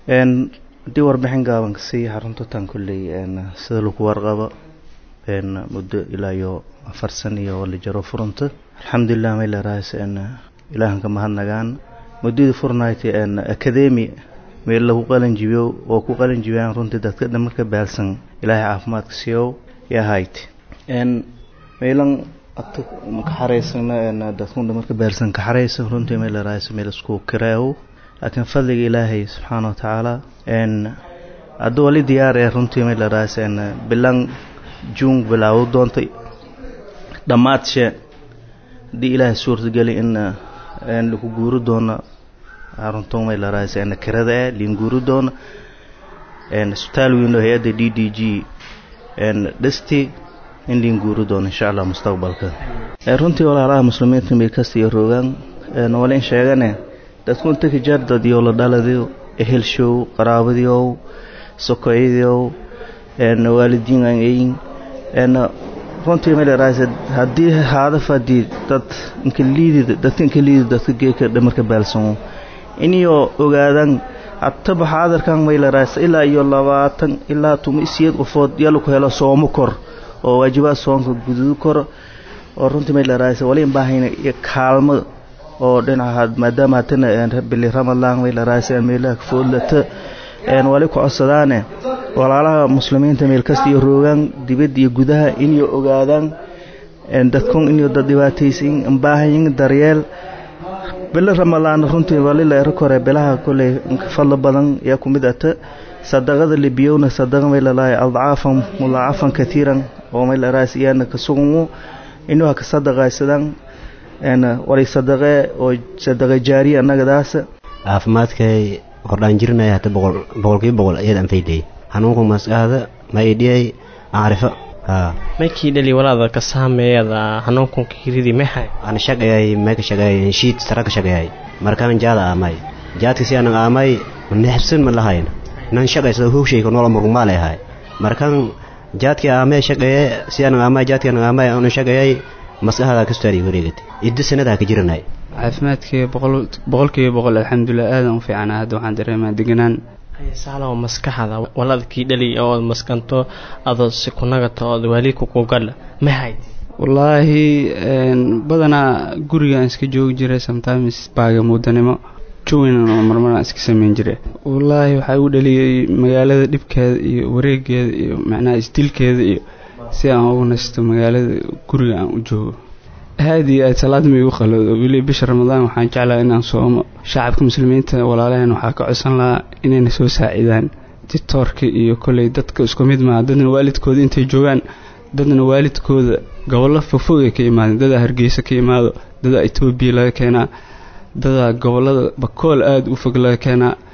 haddii warbixin gaaban ka siiya xarunta tan kolley sida lagu warqabo muddo ilaa iyo afar san iyo la jaro furunta alxamdulilah maylaraas ilaahanka mahadnagaan muddadii furnayti academy meel lagu qalanjibiyo oo ku qalanjibiyaan runtii dadka dhamarka baalsan ilaahay caafimaadka siiyow yahayd meelan ata ka xaraysana dadku dhamarka baalsan ka xaraysan runtii maylaraas meel isku kireew laakiin fadliga ilaahay subxaana watacaala hadda wali diyaar ee runtii maylaraas bilan juun bilaawo doonta dhammaadshee haddii ilaahay suurtageli in lagu guuri doono xarunta maylaraas kirada eh liin guuri doono isbitaal weyn oo hay-adda d d g dhisti in liin guuri doono insha allah mustaqbalka runtii walaalaha muslimiinta meel kasta iyo roogaan walin sheegane dadku inta ka jaar dadiyo la dhaladiyo ehelshow qaraabadiyow sokoyadiyow waalidiin aan eyin runtii maylaraas haddii haadaf haddii dad inka liidid dadka inka liidid dadka geeka dhamarka baalsamo inyo ogaadan hataba xaadarkan maylaraas ilaa iyo labaatan ilaa tuma isiyeed qofood yalla ku helo soomo kor oo waajibaad soonka gududu kor oo runtii maylaraas wali baahayna iyo kaalmo oo dhinaca maadaama hatana bili ramadaan maylaraas meelaha foodlata wali ku codsadaane walaalaha muslimiinta meel kasta iyo roogaan dibadda iyo gudaha inay ogaadaan dadkun inay dad dhibaataysan baahayin daryeel bilo ramadaan runtii walila ero kore bilaha koley fadlo badan yaa ku mid ata sadaqada libiyowna sadaqa maylalahay adcaafan mudaacafan katiiran oo maylaraas iyana kasugumu inuu haka sadaqaysadaan wali sadaqee oo sadaqa jaariya annagadaas caafimaadkay hordhaan jirinaya hata boqol boqolkiiba boqol ayaad anfaydayay xanuunku maskaxda ma idhiyay acrifo maykii dhali walaada ka saameeyada xanuunkunka hiridi maxay aan shaqayay mayka shaqayay shiid sara ka shaqayay markaan jaada aamay jaadka si aanan aamay neexbsan ma lahayn nan shaqaysado hooshayka noola murugmaalay ahay markaan jaadkii aamay shaqaye si aanan aamay jaadkii aanan aamay aanan shaqayay maskaxda kastaari wareegatay idda sanadaha ka jiranay caafimaadkii boqolkiiba boqol alxamdulilah aadan u fiicana hadda waxaan dareemaa deganaan saalow maskaxda waladkii dhali ood maskanto adoo si kunagata ood waalidku kugadha mahayd wallaahi badanaa gurigaan iska joogi jiray sometimes baaga mudanimo jowin oo marmaraan iska sameyn jiray wallaahi waxaa igu dhaliyay magaalada dhibkeeda iyo wareegeeda iyo macnaha isdilkeeda iyo si aan ugu nasto magaalada guriga aan u joogo aad iyo aad salaad ma igu qaloodo weli bisha ramadaan waxaan jeclaha inaan soomo shacabka muslimiinta walaalaheen waxaa ka codsan lahaa inayna soo saacidaan ditoorka iyo kolley dadka isku mid maaha dadna waalidkooda intay joogaan dadna waalidkooda gobollo fogfogay ka imaadeen dadaa hargeysa ka imaado dadaa etoobiya laga keenaa dadaa gobollada bakool aada u fog laga keenaa